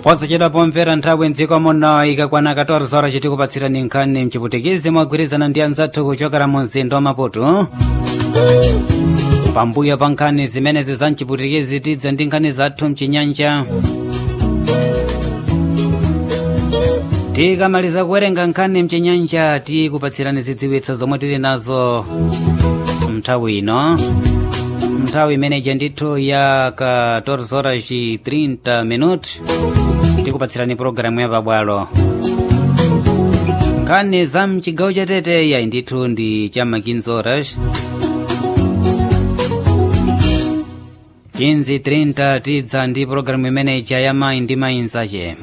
posachedwa pomvera nthawi mdziko muno ikakwana 14 horas tikupatsirani nkhani mchiputikizi mogwirizana ndi anzathu kuchokera mu mzinda wa maputo pambuyo pa nkhani zimenezi za mchiputikizi tidza ndi nkhani zathu mchinyanja tikamaliza kuwerenga nkhani mchinyanja tikupatsirani zidziwitso zomwe tili nazo mnthawi ino nthawi imeneja ndithu ya 14 horas 30 minute tikupatsirani pologalamu ya pabwalo nkhani za mchigawo chatete yayi ndithu ndi chama 15 horas 15:30 tidza ndi pologalamu imeneja ya mayi ndi mayi nzache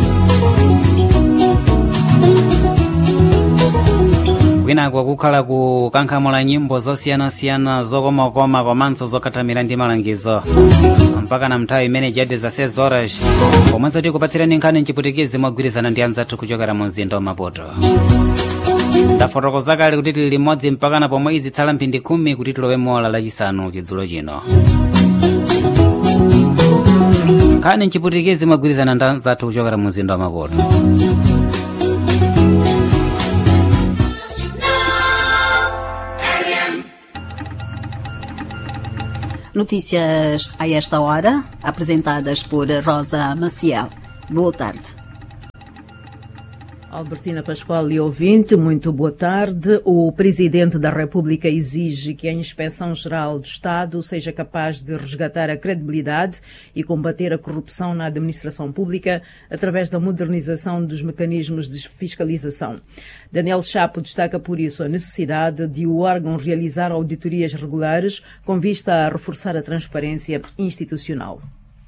kwinako kukhala kukankhamula nyimbo zosiyanasiyana zokomakoma komanso zokhatamira ndi malangizo mpaka na mnthawi imene jadi za 6 horas pomwenso tikupatsirani nkhani mchiputikizi mogwirizana ndi anzathu kuchokera mu mzinda wa maputo ndafotokoza kale kuti tili limodzi mpakana pomwe izitsala mphindi khumi kuti tilowe mola lachisanu chidzulo chino nkhani mchiputikizi mogwirizana ndi anzathu kuchokera mu mzinda wa maputo Notícias a esta hora, apresentadas por Rosa Maciel. Boa tarde. Albertina Pascoal e ouvinte, muito boa tarde. O Presidente da República exige que a Inspeção-Geral do Estado seja capaz de resgatar a credibilidade e combater a corrupção na administração pública através da modernização dos mecanismos de fiscalização. Daniel Chapo destaca por isso a necessidade de o órgão realizar auditorias regulares com vista a reforçar a transparência institucional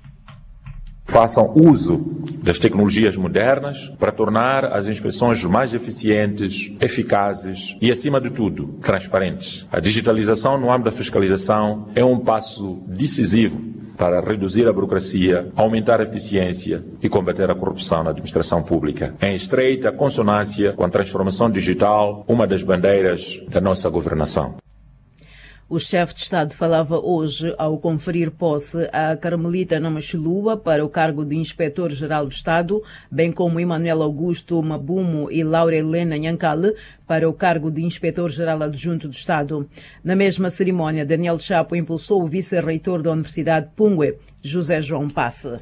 façam uso das tecnologias modernas para tornar as inspeções mais eficientes, eficazes e, acima de tudo, transparentes. A digitalização no âmbito da fiscalização é um passo decisivo para reduzir a burocracia, aumentar a eficiência e combater a corrupção na administração pública. Em estreita consonância com a transformação digital, uma das bandeiras da nossa governação. O chefe de Estado falava hoje ao conferir posse a Carmelita Namachulua para o cargo de Inspetor-Geral do Estado, bem como Emanuel Augusto Mabumo e Laura Helena Nhancale para o cargo de Inspetor-Geral Adjunto do Estado. Na mesma cerimónia, Daniel Chapo impulsou o vice-reitor da Universidade Pungue, José João Passe.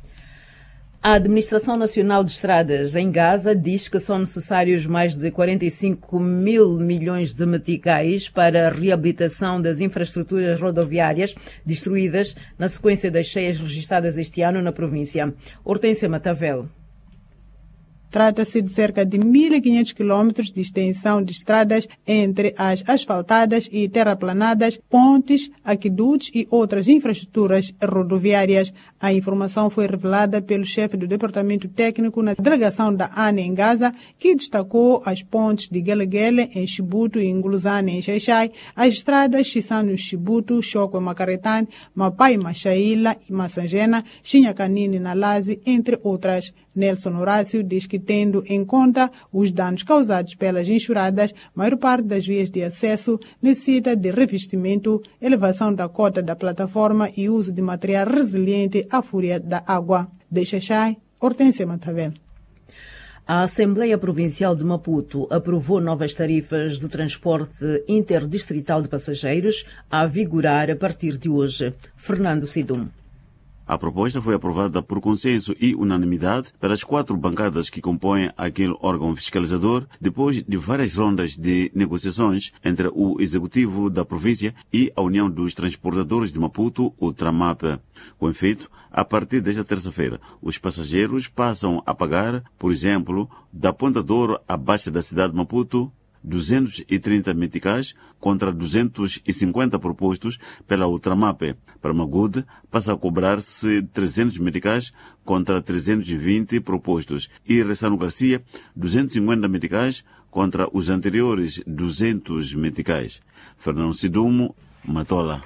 A Administração Nacional de Estradas em Gaza diz que são necessários mais de 45 mil milhões de meticais para a reabilitação das infraestruturas rodoviárias destruídas na sequência das cheias registradas este ano na província. Hortência Matavel. Trata-se de cerca de 1.500 quilômetros de extensão de estradas entre as asfaltadas e terraplanadas, pontes, aquedutos e outras infraestruturas rodoviárias. A informação foi revelada pelo chefe do Departamento Técnico na delegação da ANE em Gaza, que destacou as pontes de Gelegele em Chibuto e Nguluzane em Xaixai, as estradas Chisano Chibuto, Choco Macaretane, Mapai Machaíla e Massangena, Xinhacanini na Laze, entre outras. Nelson Horácio diz que, tendo em conta os danos causados pelas enxurradas, a maior parte das vias de acesso necessita de revestimento, elevação da cota da plataforma e uso de material resiliente à fúria da água. De Xaixai, Hortência Matavel. A Assembleia Provincial de Maputo aprovou novas tarifas do transporte interdistrital de passageiros a vigorar a partir de hoje. Fernando Sidum. A proposta foi aprovada por consenso e unanimidade pelas quatro bancadas que compõem aquele órgão fiscalizador, depois de várias rondas de negociações entre o Executivo da província e a União dos Transportadores de Maputo, o TRAMAP. Com efeito, a partir desta terça-feira, os passageiros passam a pagar, por exemplo, da Ponta Douro à Baixa da cidade de Maputo, 230 meticais contra 250 propostos pela Ultramap. Para Magude, passa a cobrar-se 300 meticais contra 320 propostos. E Ressano Garcia, 250 meticais contra os anteriores 200 meticais. Fernando Sidumo, Matola.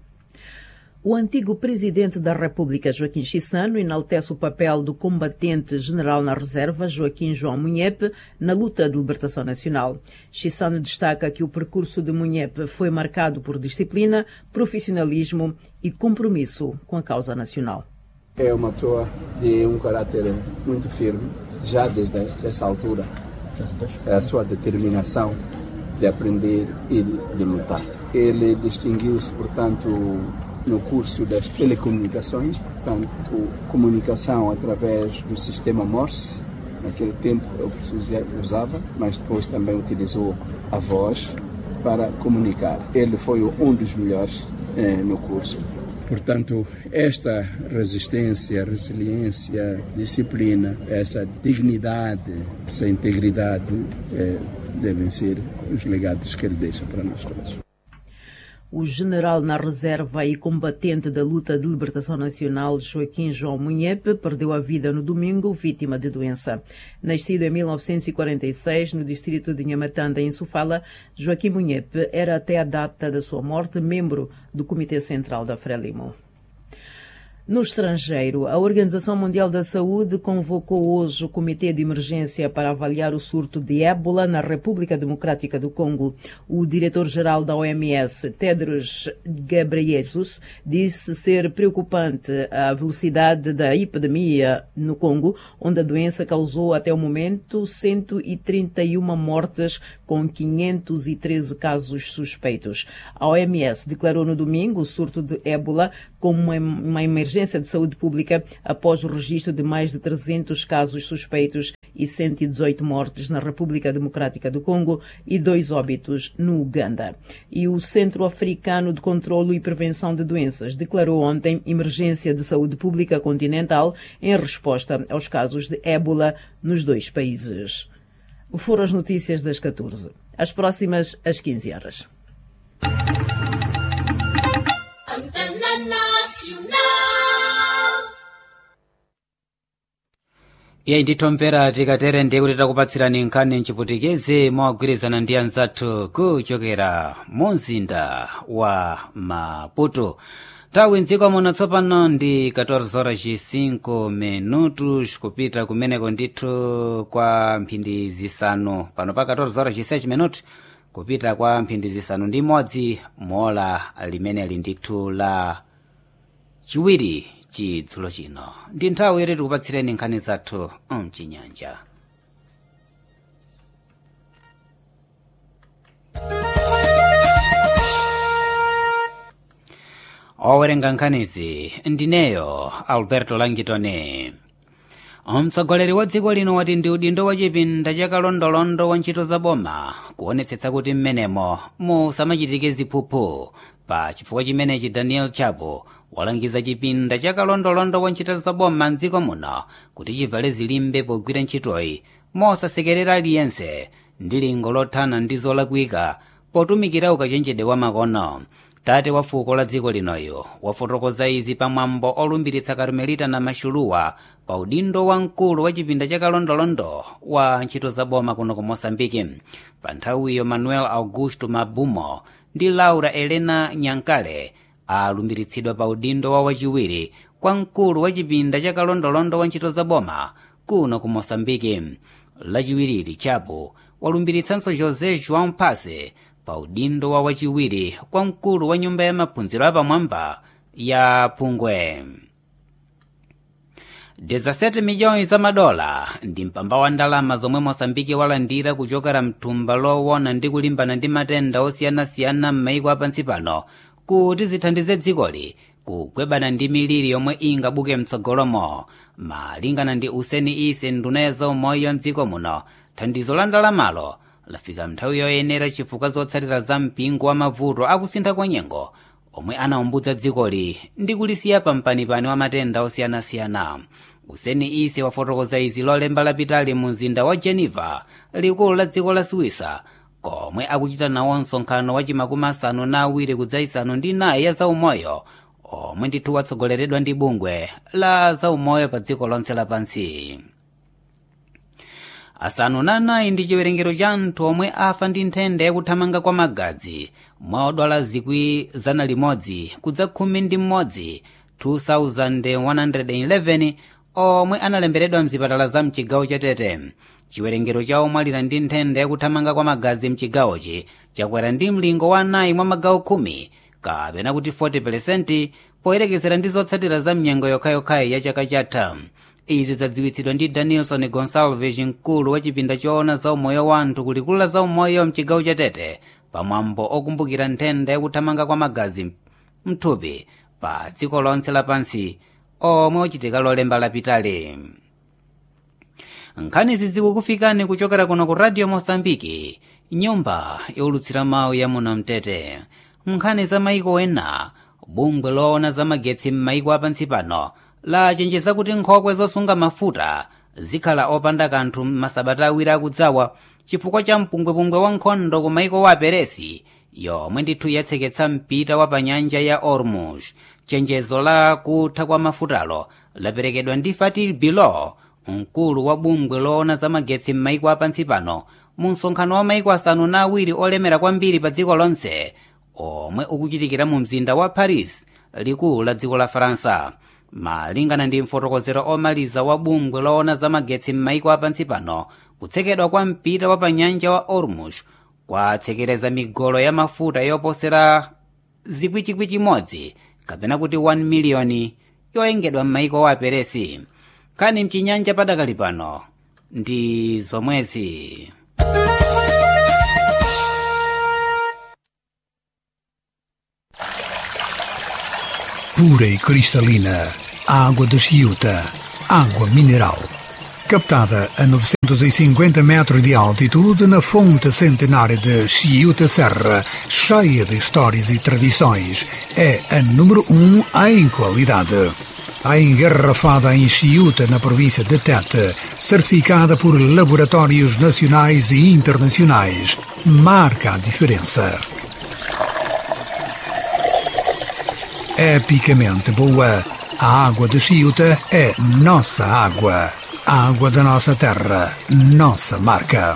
O antigo presidente da República, Joaquim Chissano, enaltece o papel do combatente general na reserva, Joaquim João Munhepe, na luta de libertação nacional. Chissano destaca que o percurso de Munhepe foi marcado por disciplina, profissionalismo e compromisso com a causa nacional. É uma pessoa de um caráter muito firme, já desde essa altura. É a sua determinação de aprender e de lutar. Ele distinguiu-se, portanto, no curso das telecomunicações, portanto, comunicação através do sistema Morse. Naquele tempo é o que se usava, mas depois também utilizou a voz para comunicar. Ele foi um dos melhores eh, no curso. Portanto, esta resistência, resiliência, disciplina, essa dignidade, essa integridade eh, devem ser os legados que ele deixa para nós todos. O general na reserva e combatente da luta de libertação nacional Joaquim João Munhepe perdeu a vida no domingo, vítima de doença. Nascido em 1946 no distrito de Nhamatanda, em Sofala, Joaquim Munhepe era até a data da sua morte membro do Comitê Central da Frelimo. No estrangeiro, a Organização Mundial da Saúde convocou hoje o Comitê de Emergência para avaliar o surto de ébola na República Democrática do Congo. O diretor-geral da OMS, Tedros Ghebreyesus, disse ser preocupante a velocidade da epidemia no Congo, onde a doença causou até o momento 131 mortes, com 513 casos suspeitos. A OMS declarou no domingo o surto de ébola como uma, uma emergência de saúde pública após o registro de mais de 300 casos suspeitos e 118 mortes na República Democrática do Congo e dois óbitos no Uganda. E o Centro Africano de Controlo e Prevenção de Doenças declarou ontem emergência de saúde pública continental em resposta aos casos de ébola nos dois países. Foram as notícias das 14. As próximas às 15 horas. iye ndithomvera tikatere ndiye kuti takupatsirani nkhani mchiputikezi mogwirizana ndi anzathu kuchokera mu mzinda wa maputo nthawi mdziko muno tsopano ndi 14 horas 5 minutos kupita kumeneko ndithu kwa mphindi zisanu pano pa 14 horas 6 minutos kupita kwa mphindi zisanu ndi imodzi mola limeneli ndithu la chiwiri chidzulo chino ndi nthawi yoti tikupatsireni nkhani zathu mchinyanja owerenga nkhanizi ndineyo alberto langitone mtsogoleri wa dziko lino wati ndi udindo wa chipinda chakalondolondo wa ntchito za boma kuonetsetsa kuti mmenemo musamachitike ziphuphu pa chifukwa chimenechi daniel chapo walangiza chipinda chakalondolondo wa ntchito za boma mdziko muno kuti chivale zilimbe pogwira ntchitoyi mosasekerera aliyense ndi lingo lothana ndi zolakwika potumikira ukachenjede wa makono tate wa fuko la dziko linoyo wafotokoza izi pamwambo olumbiritsa karmelita na maxuluwa pa udindo wa mkulu wa chipinda chakalondolondo wa ntchito za boma kuno ku moçambike pa nthawiyo manuel augusto mabumo ndi laura elena nyankale alumbiritsidwa pa udindo wa wachiwiri kwa mkulu wa chipinda chakalondolondo wa ntchito za boma kuno ku moçambike lachiwiriri chapo walumbiritsanso josé joão pase pa udindo wa wachiwiri kwa mkulu wa nyumba ya maphunziro apamwamba ya phungwe 17 miliyoni za madola ndi mpamba wa ndalama zomwe moçambike walandira kuchokera mthumba lowona ndi kulimbana ndi matenda osiyanasiyana m'maiko apansi pano kuti zithandize dzikoli kugwebana ndi miliri yomwe ingabuke mtsogolomo malingana ndi useni ise nduna ya zaumoyo mdziko muno thandizo la ndalamalo lafika nthawi yoyenera chifukwa zotsatira za mpingo wa mavuto akusintha kwa nyengo omwe anaumbudza dzikoli ndi kulisiya pampanipani wa matenda osiyanasiyana useni ise wafotokoza izi lolemba lapitali mu mzinda wa geneva likulu la dziko la suwisa komwe akuchita nawo msonkhano wa chimakumi asanu na awiri kudzaisanu ndi nayi ya zaumoyo omwe ndithu watsogoleredwa ndi bungwe la zaumoyo pa dziko lonse lapansi asanu na anayi ndi chiwerengero cha anthu omwe afa ndi nthenda yakuthamanga kwa magazi mwa odwala zikwi zana limodzi kudza khumi ndi mmodzi 2111 omwe analemberedwa mzipatala za mchigawo cha tete chiwerengero cha omwalira ndi nthenda yakuthamanga kwa magazi mchigawochi chakwera ndi mlingo wa anayi mwa magawo khumi kapena kuti 40 poyerekezera ndi zotsatira za mnyengo yokhayokhayi ya chaka chatha izi zadziwitsidwa ndi danielson gonsalves mkulu wa chipinda choona za umoyo wa anthu kulikulu la za umoyo mchigawo cha tete pamwambo okumbukira nthenda yakuthamanga kwa magazi mthupi pa dziko lonse lapansi omwe uchitika lolemba lapitali nkhani izi zikukufikani kuchokera kuno ku radio mosambiki nyumba yolutsira mawu ya muno mtete nkhani za maiko ena bungwe loona za magetsi m'maiko apansi pano lachenjeza kuti nkhokwe zosunga mafuta zikhala opanda kanthu masabata awiri akudzawa chifukwa cha mpungwepungwe wa nkhondo ku maiko wa peresi yomwe ndithu yatseketsa mpita wa panyanja ya ormuz chenjezo la kutha kwa mafutalo laperekedwa ndi fatil bilo mkulu wa bungwe loona za magetsi m'maiko apansi pano mu msonkhano wa maiko asanu na awiri olemera kwambiri pa dziko lonse omwe ukuchitikira mu mzinda wa paris likulu la dziko la faransa malingana ndi mfotokozero omaliza wa bungwe loona za magetsi m'maiko apansi pano kutsekedwa kwa mpita wa panyanja wa ormuz kwatsekereza migolo ya mafuta yoposera zikwikwi chimodzi kapena kuti 1 miliyoni yoyengedwa m'maiko wa peresi kani mchinyanja padakali pano ndi zomwezi pura e cristalina, a água de Chiuta, água mineral. Captada a 950 metros de altitude na fonte centenária de Chiuta Serra, cheia de histórias e tradições, é a número um em qualidade. A engarrafada em Chiuta, na província de Tete, certificada por laboratórios nacionais e internacionais, marca a diferença. epicamente boa. A água de Chiuta é nossa água. A água da nossa terra, nossa marca.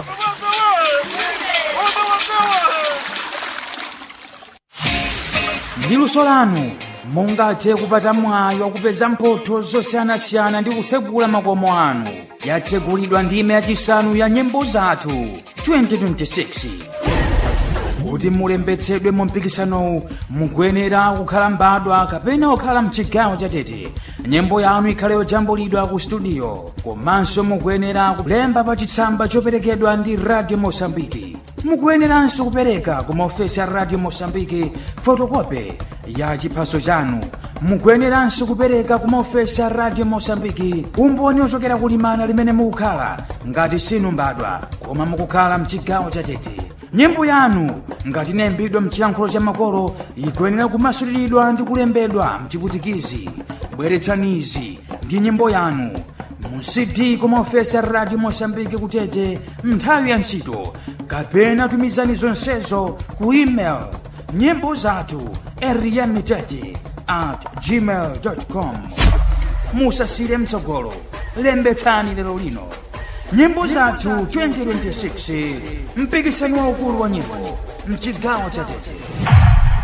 ndi luso lanu mungathe kupata mwayi wakupeza mphotho zosiyanasiyana ndi kutsegula makomo anu yatsegulidwa ndime yachisanu ya nyimbo zathu 2026 kuti mulembetsedwe mu mpikisanowu mukuyenera kukhala mbadwa kapena kukhala mchigawo chatete nyimbo yanu ikhale yojambulidwa ku studio komanso mukuyenera kulemba pa chitsamba choperekedwa ndi radio mosambiki mukuyeneranso kupereka ku maofesi a radio mosambiki fotokope ya chiphaso chanu mukuyeneranso kupereka ku maofesi a radio mosambiki umboni ochokera kulimana limene mukukhala ngati sinu mbadwa koma mukukhala mchigawo chatete nyimbo yanu ngati inayimbidwa mchiyankhulo cha makolo ikuyenera kumasuliridwa ndi kulembedwa mchiputikizi bweretsanizi ndi nyimbo yanu mu cd kumaofesi a radio mosambiki kutete nthawi ya ntchito kapena tumizani zonsezo ku email nyimbo zathu eriyamitete at gmail com musasire mtsogolo lembetsani lero lino nyimbo zathu 2026 mpikisano waukulu wa nyimbo mchigawo cha tete